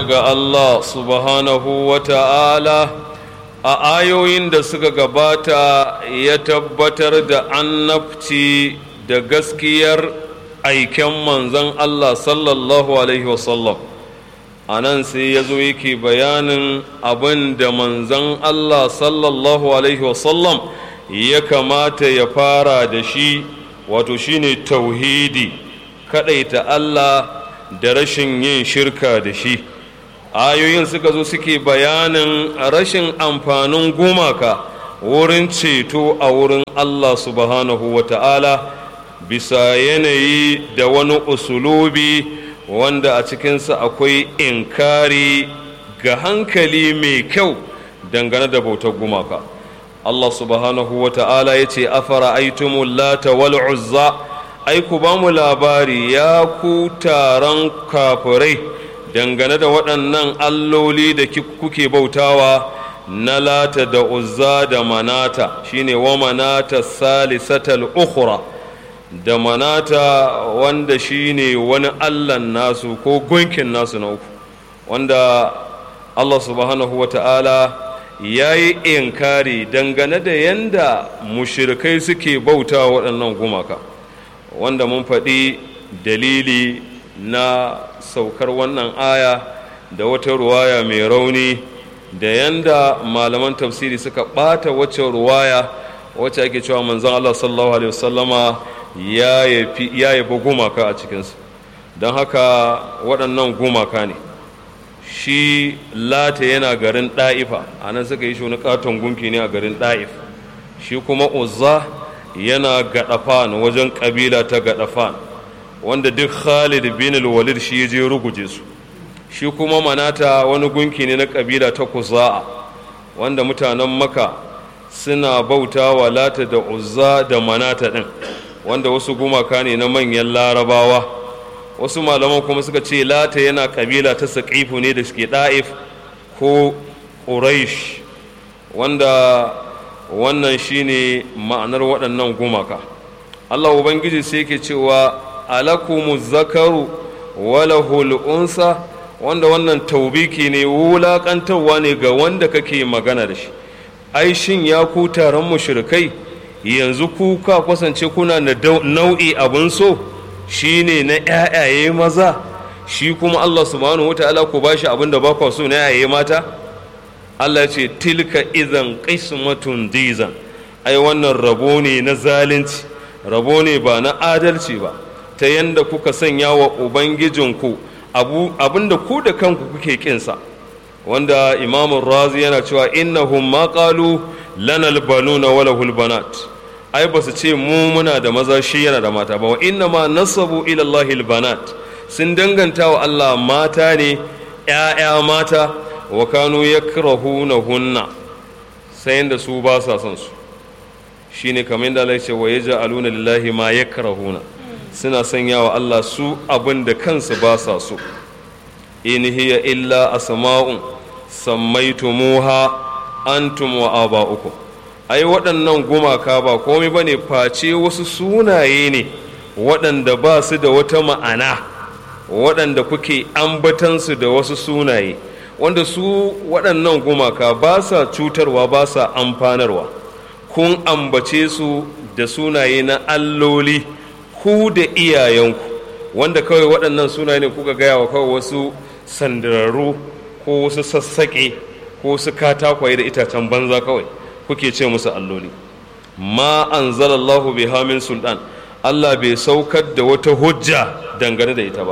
ga Allah subhanahu wa ta'ala a ayoyin da suka gabata ya tabbatar da annabci da gaskiyar aiken manzon Allah sallallahu Alaihi wasallam a nan sai ya zo yake bayanin abin da manzon Allah sallallahu Alaihi wasallam ya kamata ya fara da shi wato shine tauhidi kaɗaita Allah da rashin yin shirka da shi ayoyin suka zo suke bayanin rashin amfanin gumaka wurin ceto a wurin Allah subhanahu wa ta'ala bisa yanayi da wani usulubi wanda a cikinsa akwai inkari ga hankali mai kyau dangane da bautar gumaka Allah subhanahu wa ta'ala ya ce afara aitumul lata wal uzza ai ku ba mu labari ya ku taron kafirai dangane da waɗannan alloli da kuke bautawa na lata da uzza da manata shine wa manata salisatal ukhra da manata wanda shine wani allan nasu ko gunkin nasu na uku wanda allah subhanahu wa ta'ala ya yi inkari dangane da yanda mushirikai suke bauta waɗannan gumaka wanda mun faɗi dalili na saukar wannan aya da wata ruwaya mai rauni da yanda malaman tafsiri suka ɓata wacce ruwaya wacce ake cewa manzon Allah sallallahu alaihi wasallama ya yabi gumaka a cikinsu don haka waɗannan gumaka ne shi lata yana garin ɗa'ifa a nan suka yi shi wani katon gunki ne a garin ɗa'if shi kuma uzza yana gaɗafan wajen ƙabila ta gaɗafan wanda duk khalid bin walid shi ya je ruguje su shi kuma manata wani gunki ne na ƙabila ta kuza'a wanda mutanen maka suna bauta wa lata da uzza da manata ɗin wanda wasu gumaka ne na manyan larabawa wasu malaman kuma suka ce lata yana ƙabila ta saƙifu ne da suke ɗa'if ko ƙuraish wanda wannan shine ma'anar waɗannan gumaka Allah Ubangiji sai yake cewa alakumu zakaru walahul unsa wanda wannan taubiki ne wulaƙantarwa ne ga wanda kake magana da shi ai shin ya ku taron mushrikai yanzu ku ka kasance kuna da nau'i abun so shine na ƴaƴaye maza shi kuma Allah subhanahu wataala ku bashi abin da ba ku so na ƴaƴaye mata Allah ce tilka idan qismatun dizan ai wannan rabo ne na zalunci rabo ne ba na adalci ba ta yanda kuka sanya wa ubangijinku abinda ku da kanku kuke kinsa wanda imamun razi yana cewa innahum ma qalu lana albanuna wa lahul banat ai ba su ce mu muna da maza shi yana da mata ba wa inna ma nasabu ila allahi albanat sun danganta wa Allah mata ne ƴaƴa mata wa kanu yakrahunahunna sai da su ba sa son su shine kamar da Allah ya ce wa yaj'aluna lillahi ma yakrahuna suna sanya wa Allah su abin da kansu ba sa so in hiya illa asma'un sammaitumuha antum wa aba'ukum ai waɗannan gumaka ba komai bane face wasu sunaye ne waɗanda ba su da wata ma'ana waɗanda kuke ambatansu da wasu sunaye wanda su waɗannan gumaka ba sa cutarwa ba sa amfanarwa kun ambace su da sunaye na alloli ku da iyayenku wanda kawai waɗannan sunaye ne kuka gaya wa kawai wasu sandararru ko wasu sassaƙe ko wasu katakwaye da itacen banza kawai kuke ce musu alloli ma anzalallahu biha min sultan Allah bai saukar da wata hujja dangane da ita ba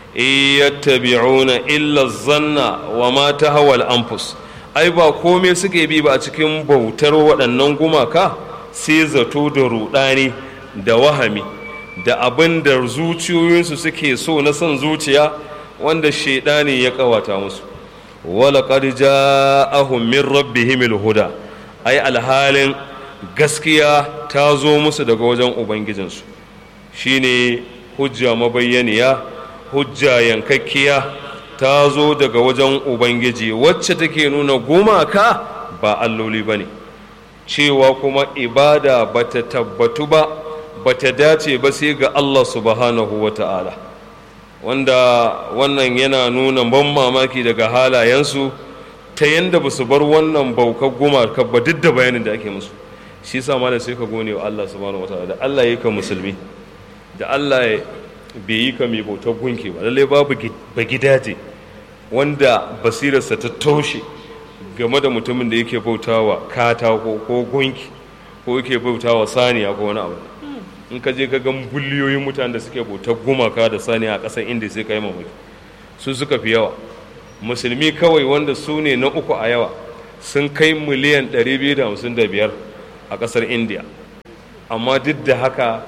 yattabi'una illa zanna wa ma tahawal anfus ai ba komai suke bi ba a cikin bautar waɗannan gumaka sai zato da ruɗani da wahami da abin da zuciyoyinsu suke so na son zuciya wanda shaidani ya kawata musu wala qad ja'ahum min rabbihim huda ai alhalin gaskiya ta zo musu daga wajen ubangijinsu shine hujja mabayyaniya hujja yankakkiya ta zo daga wajen ubangiji wacce take nuna gumaka ba alloli ba ne cewa kuma ibada bata tabbatu ba bata dace ba sai ga Allah subhanahu wa ta'ala wanda wannan yana nuna ban mamaki daga halayensu ta yadda ba su bar wannan baukar gumaka ba duk da bayanin da ake musu shi sa malam sai ka gone wa Allah subhanahu wataala da Allah ya ka musulmi da Allah bai yi ka mai bautar gunki ba lallai babu ba gidaje wanda basirarsa ta taushe game da mutumin da yake bautawa katako ko gunki ko yake bautawa saniya ko wani abu in ka je ka ga biliyoyin mutanen da suke bautar gumaka da saniya a ƙasar inda sai ka yi mamaki su suka fi yawa musulmi kawai wanda su ne na uku a yawa sun kai miliyan 255 a ƙasar india amma duk da haka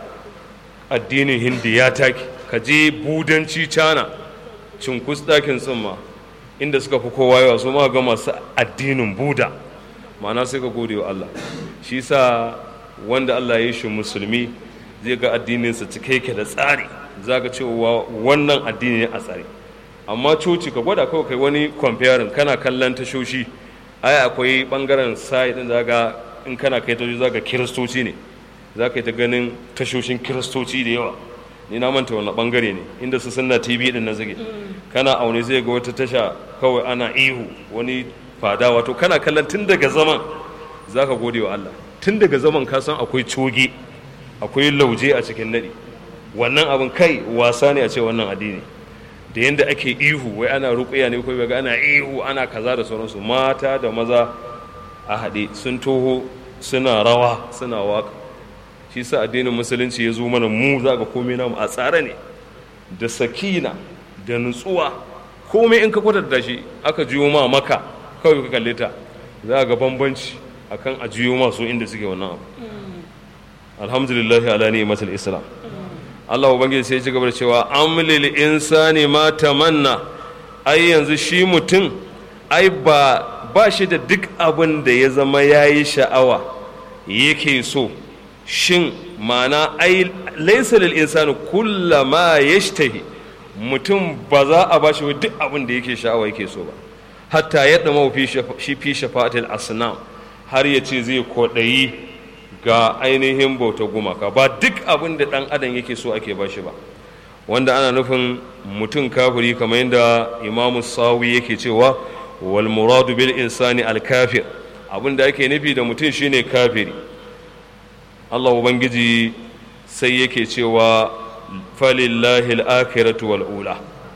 addinin hindi ya take ka je budanci cana cinkus ɗakin tsimma inda suka fi kowa yawa su ma ga masu addinin buda ma'ana sai ka gode wa allah shi sa wanda allah ya yi shi musulmi zai ga addininsa cike yake da tsari za ka cewa wannan addini ne a tsari amma coci ka gwada kawai kai wani kwamfiyarin kana kallon tashoshi ai akwai bangaren sai din zaga in kana kai tashoshi zaga kiristoci ne za ka yi ta ganin tashoshin kiristoci da yawa ni na manta wani bangare ne inda su sunna tv din na zage kana aune zai ga wata tasha kawai ana ihu wani fada wato kana kallon tun daga zaman za ka gode wa allah tun daga zaman ka san akwai coge akwai lauje a cikin nadi wannan abin kai wasa ne a ce wannan addini da yadda ake ihu wai ana rukuya ne ko ga ana ihu ana kaza da sauransu mata da maza a haɗe sun toho suna rawa suna waka shi sa addinin musulunci ya zo mana mu za ga komai namu a tsare ne da sakina da nutsuwa komai in ka kwatanta shi aka juyo ma maka kawai ka kalle ta za ga bambanci akan a juyo ma su inda suke wannan abu alhamdulillah ala ni'matul islam Allah ubangiji sai ya ci gaba da cewa amlil insani ma tamanna ai yanzu shi mutum ai ba ba shi da duk abin da ya zama yayi sha'awa yake so shin mana ai laysa lil insani kullama yashtahi mutum ba za a bashi duk abin da yake sha'awa yake so ba hatta yadda mafi shi fi shafa'atil asnam har ya ce zai kodayi ga ainihin bauta gumaka ba duk abin da ɗan adam yake so ake ba shi ba wanda ana nufin mutum kafiri kamar yadda imamu sawi yake cewa wal muradu bil insani al kafir abin da ake nufi da mutum shine kafiri Allah ubangiji sai yake cewa falillahi al-akhiratu wal ula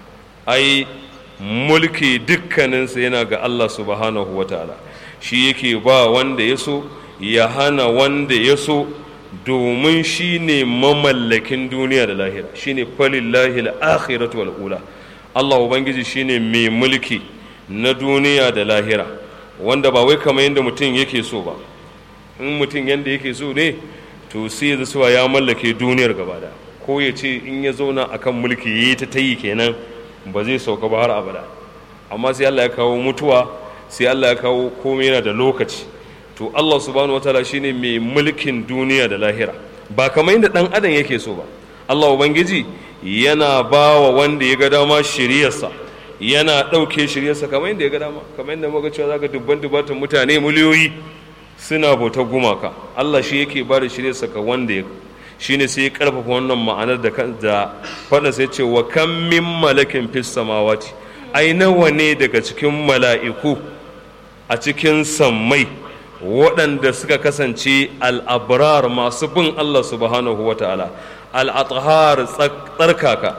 ai mulki dukkaninsa yana ga Allah subhanahu wataala shi yake ba wanda ya so ya hana wanda ya so domin shi ne mamallakin duniya da lahira shi ne falillahi al'akhiratu wal ula Allah Ubangiji shi ne mai mulki na duniya da lahira wanda ba wai kamar yadda mutum yake so ba in mutum yadda yake so ne to sai ya zuwa ya mallake duniyar gaba da ko ya ce in ya zauna akan mulki ya yi ta tayi kenan ba zai sauka ba har abada amma sai Allah ya kawo mutuwa sai Allah ya kawo komai yana da lokaci to Allah subhanahu wataala shine mai mulkin duniya da lahira ba kamar yadda dan adam yake so ba Allah ubangiji yana ba wa wanda ya ga dama shiriyarsa yana ɗauke shiryarsa kamar yadda ya ga dama kamar yadda muka cewa zaka dubban dubatan mutane miliyoyi suna bautar gumaka Allah shi yake ba da shiryarsa ka wanda ya shine sai ya karfafa wannan ma'anar da da faɗa sai ce wa kam min malakin fis samawati ai nawa ne daga cikin mala'iku a cikin sammai waɗanda suka kasance al'abrar masu bin Allah subhanahu wa ta'ala al'athar tsarkaka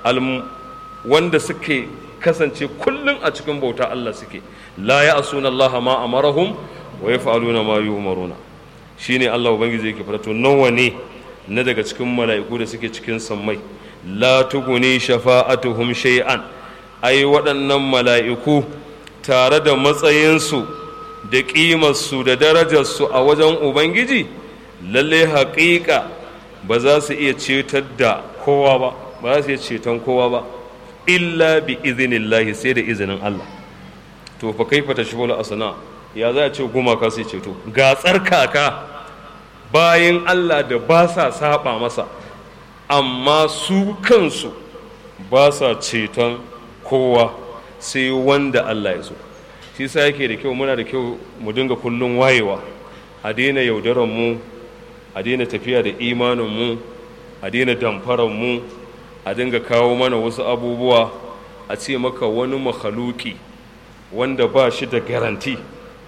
wanda suke kasance kullum a cikin bauta Allah suke la ya asuna Allah ma amarahum wa ya fa'aluna ma yi umaruna shi ne Allah Ubangiji yake fara to nawa ne na daga cikin mala'iku da suke cikin sammai la tuguni shafa'atuhum shay'an ai waɗannan mala'iku tare da matsayinsu da ƙimarsu da darajarsu a wajen ubangiji lalle haƙiƙa ba za su iya cetar da kowa ba ba za su iya ceton kowa ba illa bi izinillahi sai da izinin Allah to fa kaifa tashbulu asna ya za a ce gumaka sai ceto ga tsarkaka bayan Allah da ba sa saba masa amma su kansu ba sa ceton kowa sai wanda Allah ya so shi sa yake da kyau muna da kyau mu dinga kullum wayewa a daina yaudaran mu a daina tafiya da imanin mu a daina damfaran mu a dinga kawo mana wasu abubuwa a ce maka wani makhaluki wanda ba shi da garanti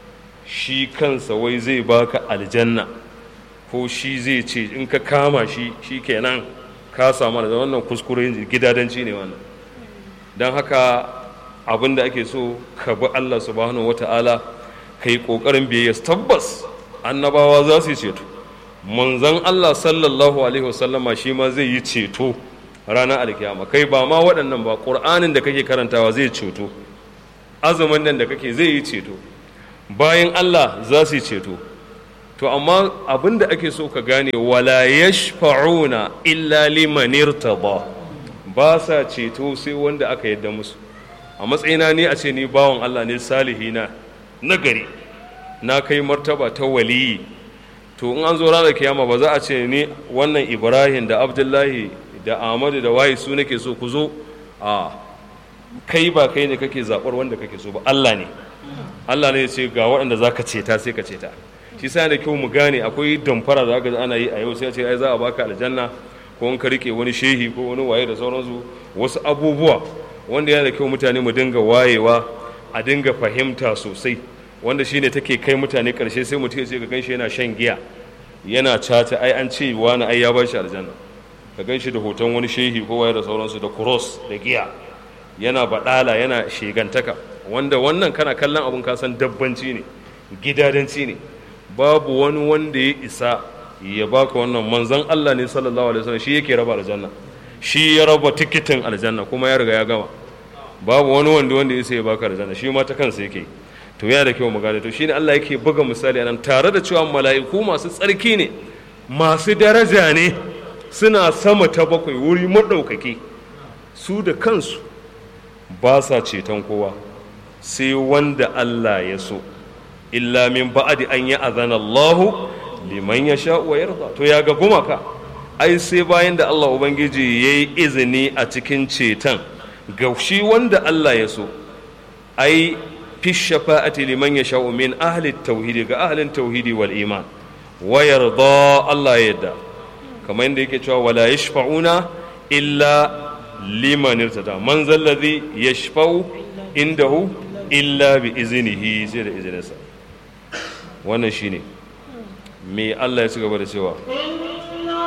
shi kansa wai zai baka aljanna ko shi zai ce in ka kama shi shi kenan ka samu da wannan kuskure gidadanci ne wannan don haka abin da ake so ka bi Allah subhanahu wata'ala ka yi ƙoƙarin biyayya tabbas annabawa za su yi ceto manzon Allah sallallahu alaihi wasallama shi ma zai yi ceto ranar alkiyama kai ba ma waɗannan ba ƙur'anin da kake karantawa zai ceto azumin nan da kake zai yi ceto bayan Allah za su yi ceto to amma abin da ake so ka gane wala yashfa'una illa liman irtada ba sa ceto sai wanda aka yadda musu a matsayina ne a ce ni bawan Allah ne salihi na nagari na kai martaba ta waliyi to in an zo ranar kiyama ba za a ce ni wannan Ibrahim da Abdullahi da Ahmadu da waye su nake so ku zo a kai ba kai ne kake zaɓar wanda kake so ba Allah ne Allah ne ya ce ga waɗanda za ka ceta sai ka ceta shi sa da kyau mu gane akwai damfara da aka ana yi a yau sai a ce ai za a baka aljanna ko in ka rike wani shehi ko wani waye da sauransu wasu abubuwa wanda yana da kyau mutane mu dinga wayewa a dinga fahimta sosai wanda shine take kai mutane karshe sai mutum ya ce ka ganshi yana shan giya yana caca ai an ce wani ai ya bashi aljanna ka ganshi da hoton wani shehi ko waye da sauransu da cross da giya yana badala yana shegantaka wanda wannan kana kallon abun ka san dabbanci ne gidadanci ne babu wani wanda ya isa ya baka wannan manzon Allah ne sallallahu alaihi wasallam shi yake raba aljanna shi ya raba tikitin aljanna kuma ya riga ya gama babu wani wanda wanda ya ya baka aljanna shi ma ta kansa yake to yana da kyau mu gane to shine Allah yake buga misali anan tare da cewa mala'iku masu tsarki ne masu daraja ne suna sama ta bakwai wuri madaukaki su da kansu ba sa ceton kowa sai wanda Allah ya so illa min ba'adi an yi azana Allahu liman ya sha wa yarda to ya ga gumaka ai sai bayan da Allah ubangiji ya yi izini a cikin ceton ga shi wanda Allah ya so ai fi shafa'ati liman ya sha min ahli tauhidi ga ahlin tauhidi wal iman wa yarda Allah ya yarda kamar yadda yake cewa wala yashfa'una illa liman irtada man zallazi yashfa'u indahu illa bi iznihi sai da izininsa wannan shine me Allah ya ci gaba da cewa